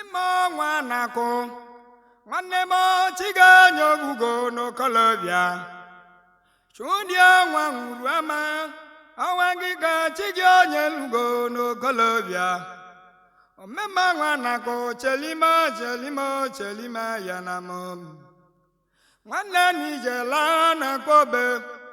mmemme ọnwa na-akụ nwanne m chi ga-enye ogugo n'okolobịa chụdị ọnwa nwuru ama ọnwa gị ka chi gị onye lugo n'okolobịa omemme ọnwa na-akụ chelime chelime chelime ya na m nwanne n'ijela na kobe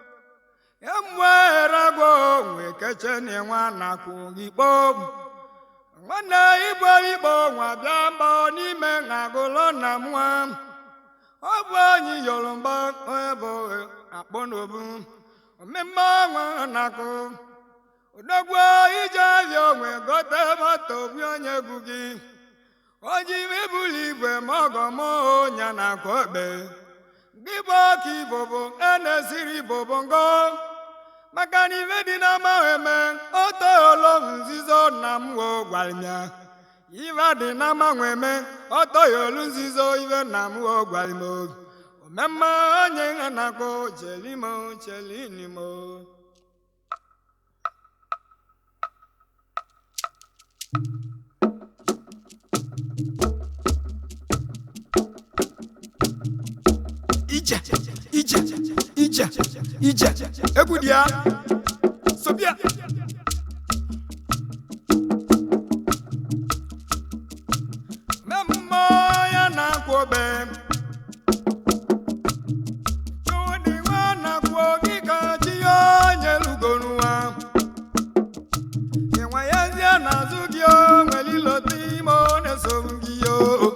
emụeragwo nwe keche na nwa na-akwụ gị kpom nwanne igbo igbo nwa bịa mbọ n'ime na-agụlọ na nwa ọ bụ onye yoruba ebe akpọ n'obu omemme ọnwa na-akụ odogwu ije ahịa onwe gote moto bụ onye egwu gị oji ibuli igwe ma ọgọ m onya na-akụ okpe gị bụ ọka ibobo enesiri ibobo ngo maka na ife dị n'amaghị eme otogholo nzizo na m wo gwara m ya ife dị n'amanwe eme otogholu nzizo ife na m wo gwara m omemme onye ha na-akpọ chelimo chelinimo ije ije ije ije egwu dị ya sobia mmemme ya na-akwụ obe chụdị nwa na-akwụ gị ka chi ya onye lugonuwa enwe ya zie n'azụ gị o nwere ilote ime ọ na-esogbu gị o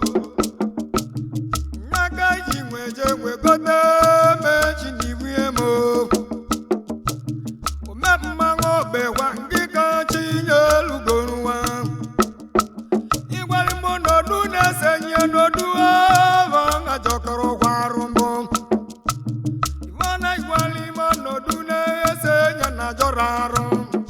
n'aka ji nweje nwegote mechi n'ibu emo ome mmanwụ ogbekwa ndị ka chi nye elugoruwa ịgwara m n'odu na-esenye n'odu ava ngajọkọrọ kwarụ mbụ ivana ịgwara ime n'odu na-esenye na jọrọ arụ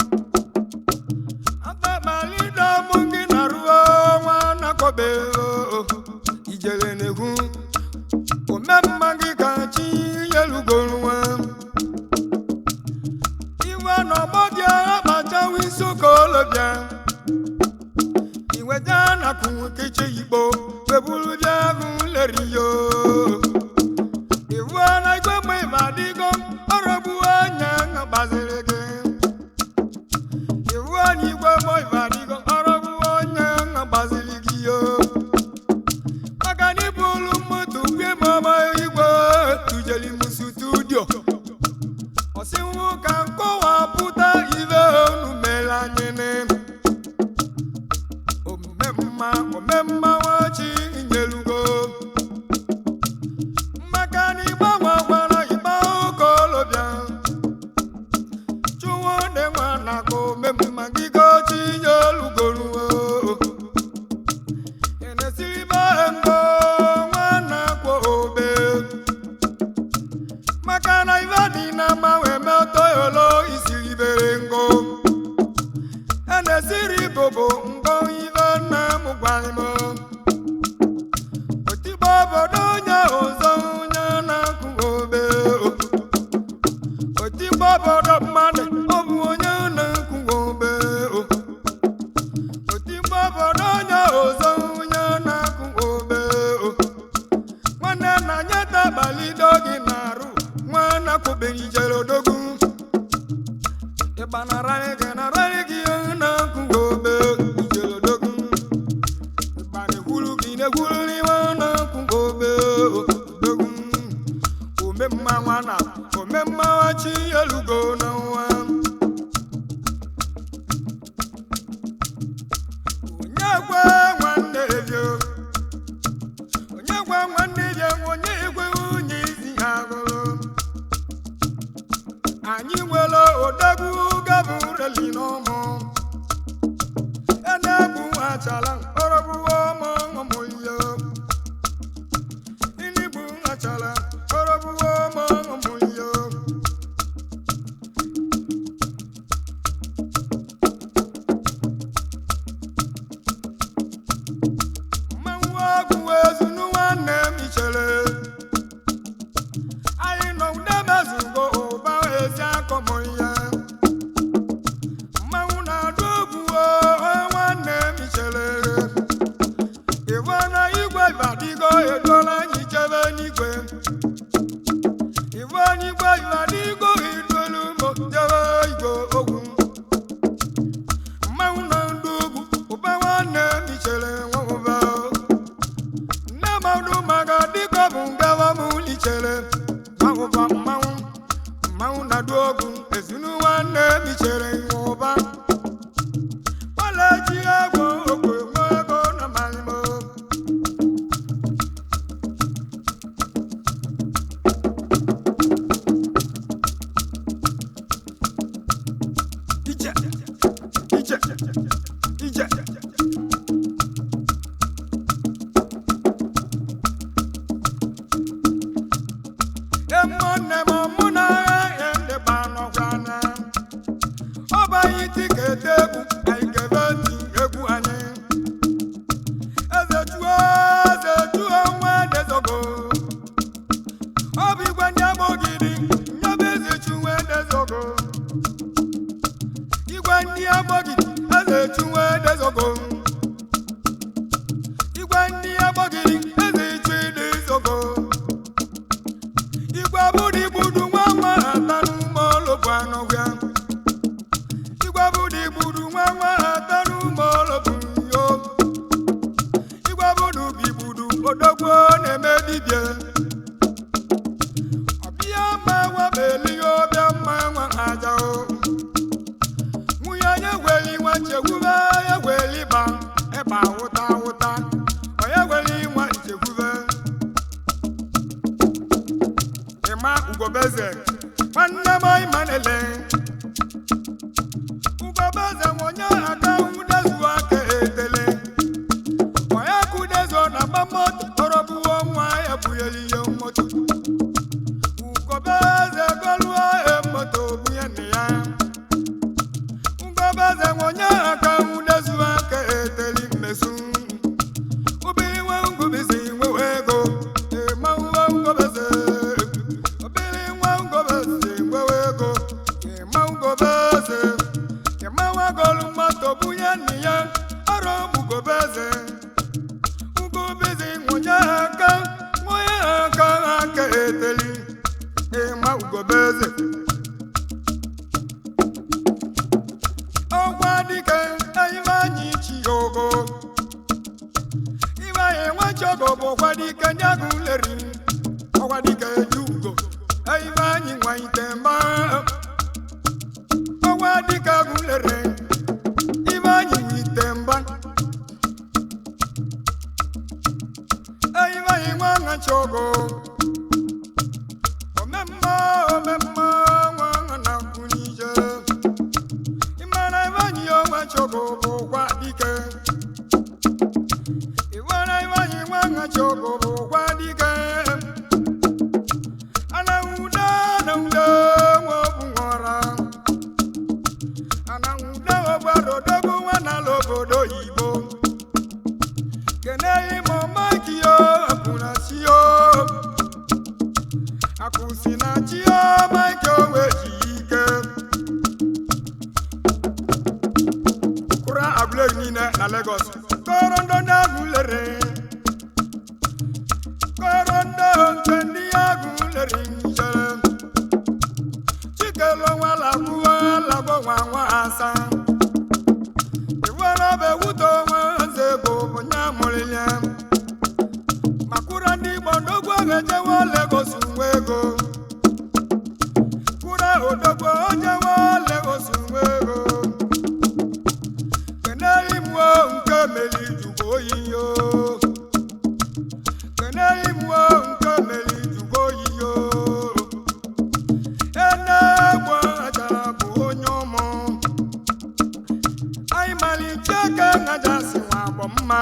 ababalida mụ gị na ruo nwa nakobe ijele na-ekwu omemma gị ka chi nyelugoro nwa iwe n'ọgbọ gị akpachawa isi ụka olobịa iweja nakwu nkechi igbo weburu bịa bụ leriyo iwu na igwe mgbe ịba adịgo ọrọgbuo anya gbaziri gị iwu na igwe mgbe ịba adịgo ọrọgbuo anya gbaziri gị yo maka na ibulu mmadụ gwe mama igwe tujeli m studio ọsịnwụ ka nkọwapụta ibe unu mere anyị ne omemma omemma nwachi nyelugo maka na ịgbanwe gwara ịgba ụka olobịa chụwo dị nwa na ka omemma gị gochi nyelugoruo enesiribe ngo nwana kwo obe maka na ife dị na mmanwe metoyolo isiri bere ngo enesiri bobo ngo ife nna m gwara m otigbo obodo onye ọzọ onye na-akụ obe otigbo obodo mmadụ ọ bụ onye na-akụ obe otigbo obodo onye ọzọ onye na-akụ obe nwanne na nyeta abalị dogi na-arụ nwana kwụbeghị jere odogwu ịgbanararị gị nararị gị na-akụ obe ijere odogwu ịgbanekwuru gị na-ekwuriri nwa na-akụ obe odogwu omemma nwa na omemma chi elugo na nwa onye gwe nwanne bịa onye gwe nwanne bịa onye igwe nwunye isi ha gụrụ anyị nwere odogwu gabureli n'ụmụ ene-egbu achala ọrọgbuo ụmụ ụmụ ya nwanne m mụ na agha edeba n'ọgwana ọ bụ anyị tiketi egwu anyị kebe ntị egwu anyị eze chuo eze chuo nwa edezogo ọ bụ igwe ndị agbọgidi nyebe eze chuwe edezogo igwe ndị agbọgidi eze chuwe edezogo igwe ndị agbọgidi eze chu edezogo igwe bụrụ igbudu nwa nwa ata n'ume ologbu anọhịa igwe bụrụ igbudu nwa nwa ata n'ume ologbu yo igwe bụrụ bigbudu odogwu na-eme dibịa ọbịa ma wabelihe ọbịa mma nwa aja o nwunye onye gweli nwa nchekwube ya gweli ba ịba ụta ụta onye gweli nwa nchekwube ịma ugobeze nwanne m ịmanele ugobeze onye aka udezu aka etele onye kudezo na agba moto tọrọbuo nwa ya bunyere ihe moto ugobeze goluo e moto bunye nne ya ugobeze onye aka udezu aka eteli mmesu ubiri nwa ngubisi nwewe ego ịma nwa ngobeze obiri nwa ngobeze nwewe ego ịma ngobeze ịma nwa golu moto bunye nne ya ọrụ ugobeze ugobeze nwonye aka nwonye aka aka eteli ịma ugobeze ọgwa dike anyị chi ogo ibe anyị nwachogo bụ ọgwa dike nyagụ leri ọgwa dike ji ugo ibe anyị nwanyite mba ọgwa dike agụ lere ibe anyị nwite mba ibe anyị nwa nwachogo omemma omemma nwa nwa na kwunije ịmara ebe anyị onwe chogo bụ gwa dike ịmara ebe anyị nwa nwa chogo bụ gwa dike anawuda anawuda nwa obu nwara anawuda ogbarodogo nwa n'ala obodo oyibo keneghị ma ọmaki yo apụnasi yo akụsi na chi yo maki onwe ji ike kura agụleri niile na Lagos kọrọ ndị ndị agụ lere kọrọ ndị nke ndị agụ lere njere chikelo nwa lagbuo lagbo nwa nwa asa iwere ọba ewuto nwa nze bụ bụ nya mụrụ ya makụra ndị Igbo ndogwu ejewe Lagos nwe ego kụra odogwu ojewe Lagos nwe ego keneli mụọ nke meli jụgo oyi yo keneli mụọ nke meli jụgo oyi yo ene gbo achara bụ onye ụmụ anyị malite ka ngaja si nwa agbọ mma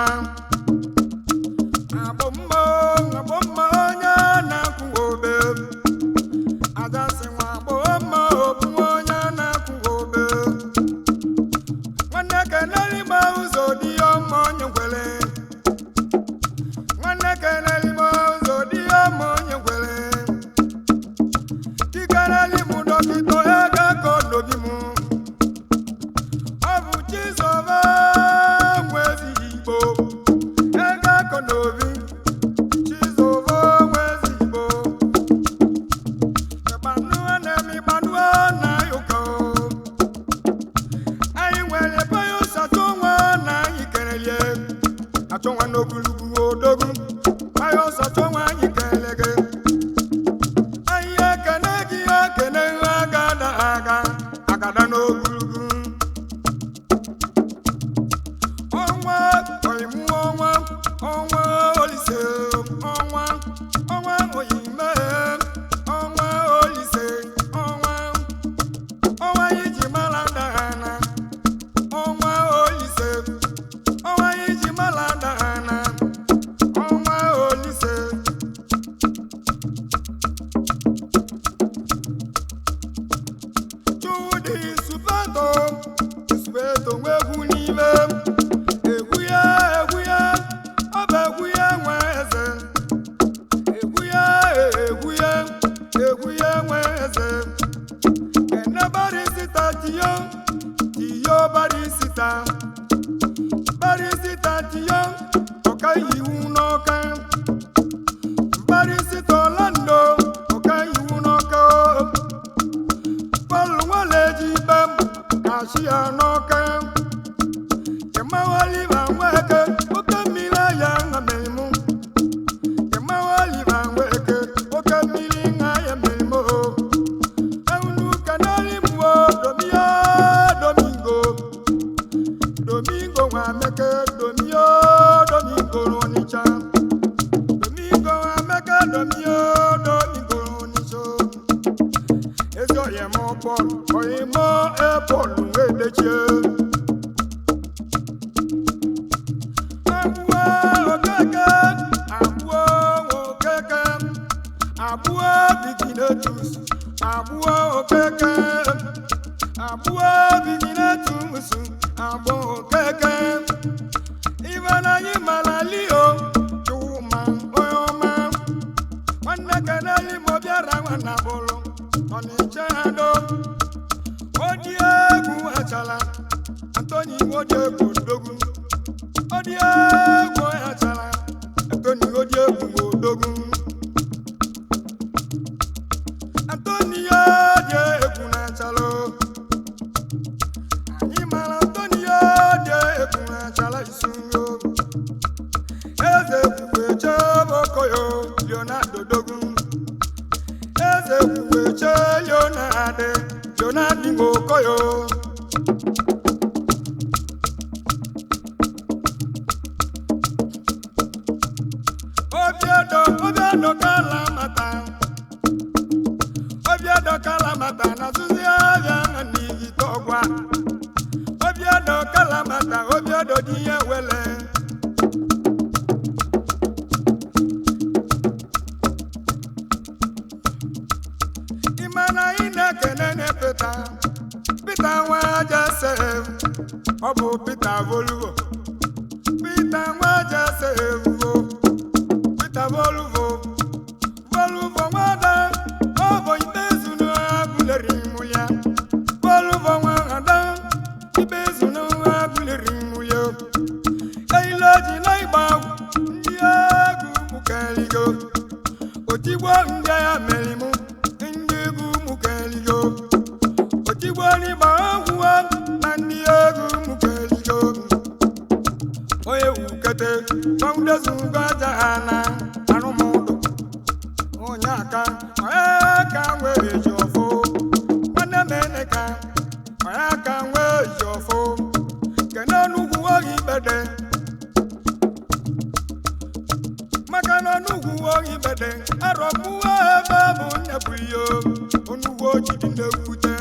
agbọ mma agbọ mma onye na-akwụ obe aja si nwa agbọ mma obu onye na-akwụ obe nwanne keneli ma ụzọ dị ya ọma onye ngwele nwanne keneli ma ụzọ dị ya ọma onye ngwele kikereli mụ dọkịta ego ka odobi mụ ọ bụ chizọba nwezi igbo ego ka odobi chizọba nwezi igbo ịgbanụọ na-eme ịgbanụọ na ụka anyị nwere ebe ya ụsatụ nwa na anyị kerelie achọ nwa n'ogologo odogwu anyị ụsatụ nwa anyị kelele gị anyị ekene gị ekene agada aga agada n'ogologo ọnwa oyimu ọnwa ọnwa olise ọnwa ọnwa oyime ọnwa olise ọnwa ọnwa iji mara dana ọnwa olise ọnwa iji mara dana ọka iwu n'ọka mkparịsịta ọlando ọka iwu n'ọka pọl nwaleji be m kashi ya n'ọka kemawaliva nweke oke mmiri aya ṅamemụ kemawaliva nweke oke mmiri ṅa ya mmemme o Ewunu kanali mwo domio domingo Domingo wa meke domio domingo onicha Domingo wa meke domio domingo onicho Ezo ye mo Paul oye mo e Paul wedechie Abuo okeke abuo okeke abuo biginetus abuo okeke abuo biginetus abuo okeke ibananyi malalio chuma oyoma nwanne keneli mo bịara nwanna bụrụ ọnịcha do odi egwu achala antoni odi egwu odogwu odi egwu achala antoni odi egwu odogwu Antonio dị egwu na-achala anyị mara Antonio dị egwu na-achala isi nro eze kwukwe chebe okoyo Leonardo Dogu eze kwukwe che Leonardo Leonardo okoyo obiedo obiedo kala mata obiedo kalamata na suzi abịa n'ihi tọgwa obiedo kalamata obiedo dị ihe wele ịmana ị na-ekene ne pita pita nwa jesef ọ bụ pita voluvo pita nwa jesef o pita voluvo voluvo nwada ọ bụ ikpezu agụleri mụ ya voluvo nwada ikpezu agụleri mụ ya eile oji na ịgba ndị egwu mụkeligo otigbo ndị agha meri mụ ndị egwu mụkeligo otigbo n'ịgba ọgwụ na ndị egwu mụkeligo onye wukete gbanwudezugo aja ha na arụmụdụ onye aka onye ka nwee ji ọfụ nwanne m eneka onye aka nwee ji ọfụ kene n'ugwu ohi gbede maka na n'ugwu ohi gbede arọpụwa ebe bụ nnebu ihe onugwu ojidi na-ewute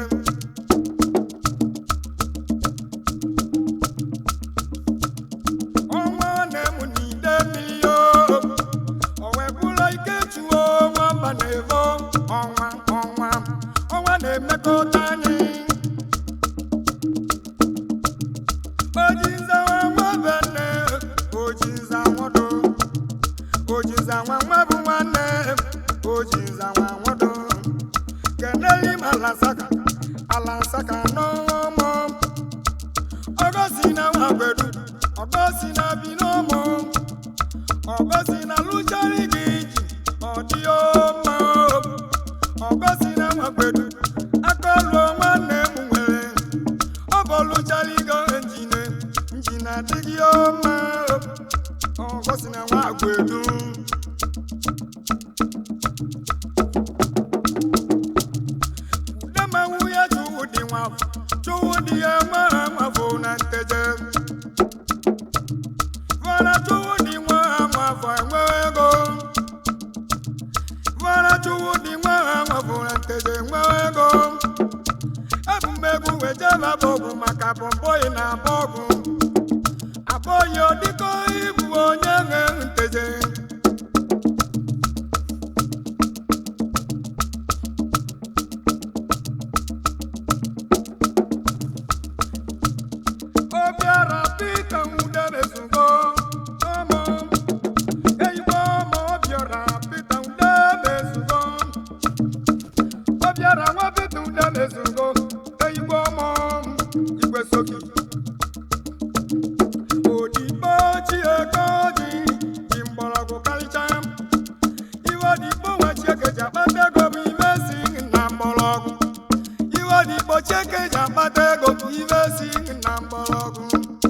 ọnwa na-emu n'ide mmiri o o wee bụrụ ike tuo nwamba na-evo ọnwa ọnwa ọnwa na-emekọta anyị ojiza nwa bene ojiza nwodo ojiza nwa nwa bụ nwanne ojiza nwa nwodo keneli m alasaka alasaka n'ọmụ ọgọsi na nwa gbedu ọgọsi na bi n'ọmụ ọgọsi na lụchari gị ji ọ dị ọma ọgọsi na nwa gbedu akọlụọ nwanne m nwere ọ bụ lụchari go njine njine adịghị ọma ọgọsi na nwa gbedu Dama ya chụwụ dị nwa chụwụ dị ya nwa ha nwafọ na nteje Vara chụwụ dị nwa ha nwafọ enwe ego Vara chụwụ dị nwa ha nwafọ na nteje enwe ego Ebumegwu wejeba bọgwụ maka pọmpọị na bọgwụ Abọghị ọdịkọ ịbụ onye nwe nteje obiara pita nwudebezugo ọmụ eyigbo ọmụ obiara pita nwudebezugo obiara nwa pita nwudebezugo eyigbo ọmụ igwe soki akpata ego ibe si na mgbọrọgwụ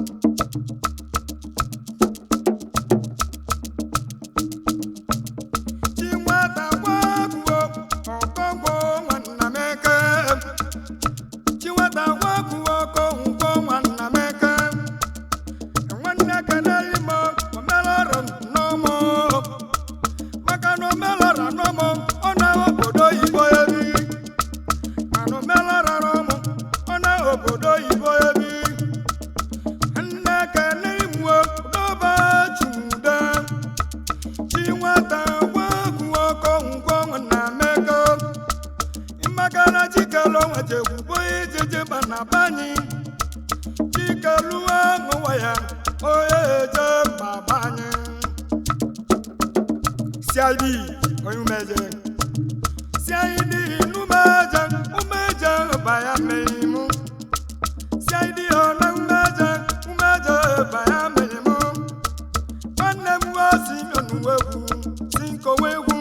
chi nwata gwaguo ọkọgwọ nwanna m eke chi nwata gwaguo ọkọgwọ nwanna m eke nwanne keneli m omelọrọ n'ọmụ maka na omelọrọ n'ọmụ ọ na obodo oyibo ebi mana omelọrọ n'ọmụ ọ na obodo oyibo ebi nne keneli m doba chude chi nwata gwaguo ọkọgwọ nwanna m eke ịmakara chikelo nwechegwugbo ijiji bana banyị chikeluwa ṅụwa ya onye eje baba anyị cid onye umeje cid numeje umeje baya mmeimu cid ona umeje umeje baya mmeimu nwanne m nwa si onuwegwu si nkowegwu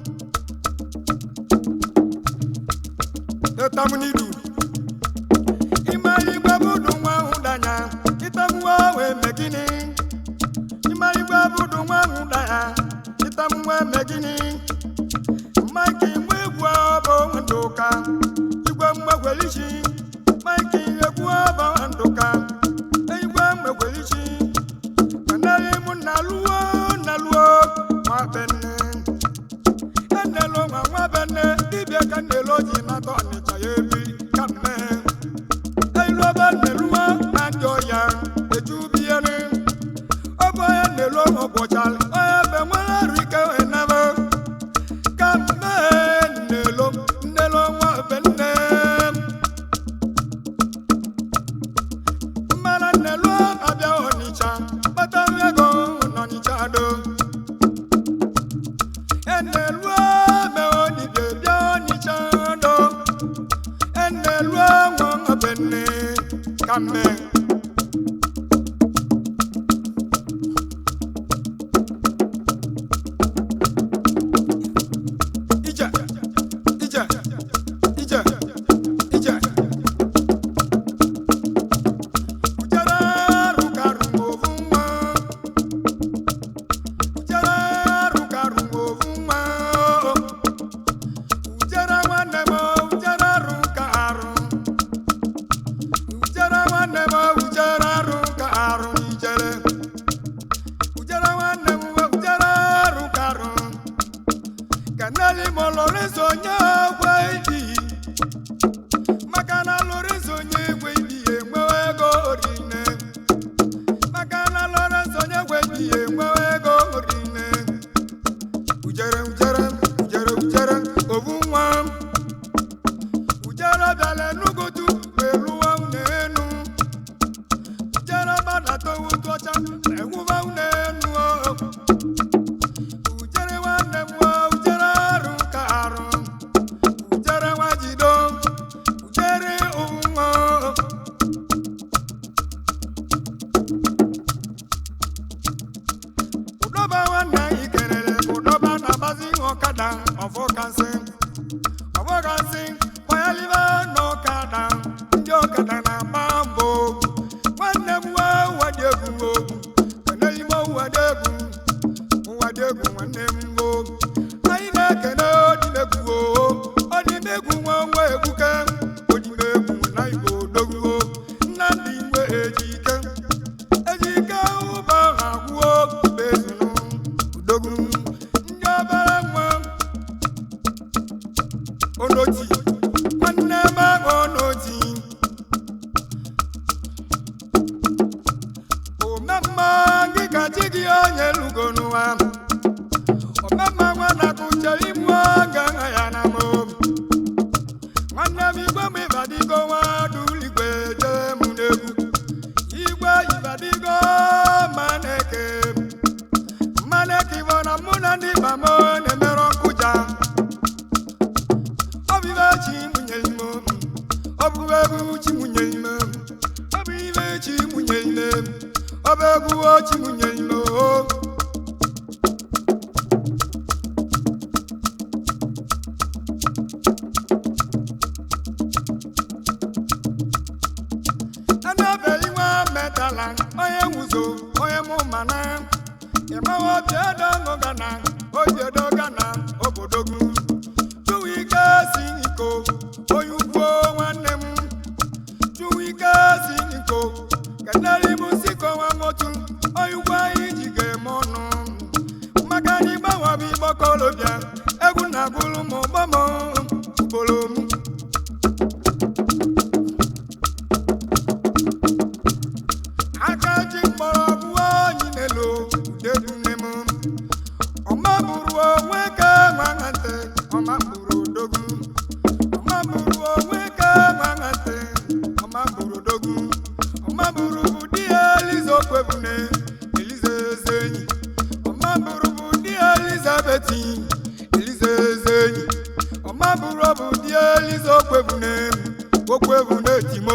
etamunidu ịmarịgwe budu nwa ahụ danya ịtamụwa wee mee gịnị ịmarịgwe budu nwa ahụ danya ịtamụwa eme gịnị maịkị nwa egwu ọbụ ndụka igwe mgbegwelichi maịkị egwu ọbụ ndụka igwe mgbegwelichi kanarị mụ na luo na luo nwa benne enelo nwa nwa benne dibịa ka nelo ji nata ọnịcha ya ebi ka mmee eluoba neluwa na ndị ọya ejubiere ọbụ onye nelu ọgwọchara onye be nwere arụ ike enebe ka mmee nelo nnelo nwa be nne mmara nelu abịa ọnịcha kpatara ego n'ọnịcha do enelu me onibie bịa ọnịcha do enelu nwa be nne ka mmee ije ije ije ije ujere rụkarụ ovu nwa ujere rụkarụ ovu nwa ujere nwanne m ujere rụka arụ ujere nwanne m ujere rụka arụ ijere ujere nwanne m ujere rụka arụ kanali mo lorenzo onye egwe ibi maka na lorenzo onye egwe ibi enwewe ego orine maka na lorenzo onye egwe ibi enwewe ego orine ujere ujere ujere ujere ovu nwa ujere bịala enugotu eluwa unenu ujere gbadata owu tụọcha ewuwa unenu o ujere nwanne m nwa ujere arụ ka arụ ujere nwa jido ujere nwa ụdọba nwanne anyị kelere bụ ụdọba na-agbazi ọkada ọfọkasị ọfọkasị kwanyelibe n'ọkada ndị ọkada na-agba mbọ nwanne m nwa wadị egwu kenelime wadị egwu nwadị egwu nwanne m ngo anyị na-ekene odimegwu odimegwu nwa nwa egwuke odimegwu na igbo dogwuo nnamdị nwe ejike ejike ụba ha gwuo bezunu udogwu ndị obere nwa onoti nwanne m ahụ onoti omemma gị ka chi gị onye lugo n'ụwa omemma nwa na-akụche imu aga nha ya na mo nwanne m igwe m ịbadigo nwa duligwe jee mụ n'egwu igwe ịbadigo maneke maneke bụ na mụ na ndị ikpa m na-emere ọkụja ọ bụ ibe chi mụnye ime ọ bụ egwu chi mụnye ime ọ bụ ibe chi mụnye ime ọ bụ egwu chi mụnye ime o obi edoṅụ gana oji edo gana obodo gị Chuwike si n'iko onye ugwu nwanne m Chuwike si n'iko kenere m siko nwa motu onye ugwu anyị ji ga-eme ọnụ maka na ịgbanwe bụ igbokolobịa egwu na-agụlụ m ụgbọm ugboro m aka ji mkpọrọ bụọ anyị n'elu udegwu nne m ọma bụrụ onwe ka nwaghate ọma bụrụ odogwu ọma bụrụ onwe ka nwaghate ọma bụrụ odogwu ọma bụrụ bụ di ya eliza okwebune eliza eze enyi ọma bụrụ bụ di ya elizabeth eliza eze enyi ọma bụrụ bụ di ya eliza okwebune okwebune timo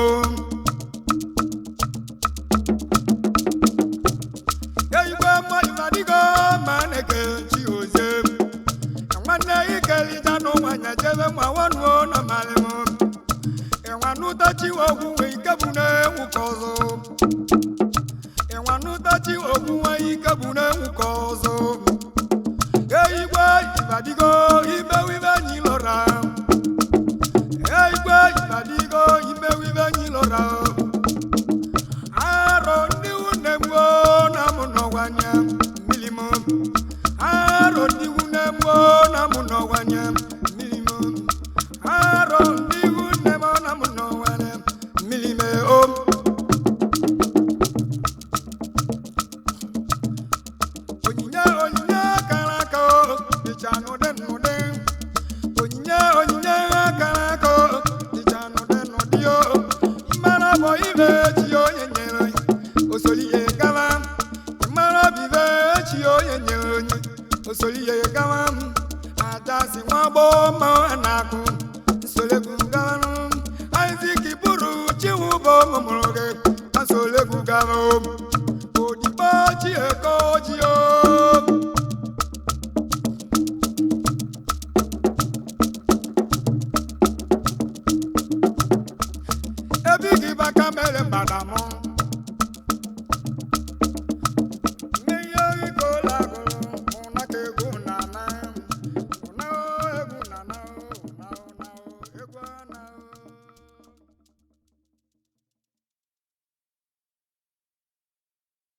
eyigwe mmadụ adịgo ma na-eke chi ozie ka nwanne ikelita n'ụwanya jebe nwa nwanuo na malịm ịnwanụtachi ogwu nwe ike bụ na-enwu ka ọzọ ịnwanụtachi ogwu nwe ike bụ na-enwu ka ọzọ eyigwe ibadigo imewibe nyi lọra eyigwe ibadigo imewibe nyi lọra arọ ndị nwunye m gboo na mụ nọwanye mmiri m arọ ndị nwunye m gboo na mụ nọwanye mmiri m arọ ndị nwunye m na mụ nọwanye mmiri m o onyinye onyinye kara aka o dịcha n'ụdị n'ụdị onyinye onyinye kara aka o dịcha n'ụdị n'ụdị o mara bụ ibe chi onye nyere osoliye gawa mara bụ ibe chi onye nyere onye osoliye gawa aja si nwa gboo ma a na-akụ nsolegwu gawanụ Isaac bụrụ chiwu bụ mụmụrụ gị na nsolegwu gawa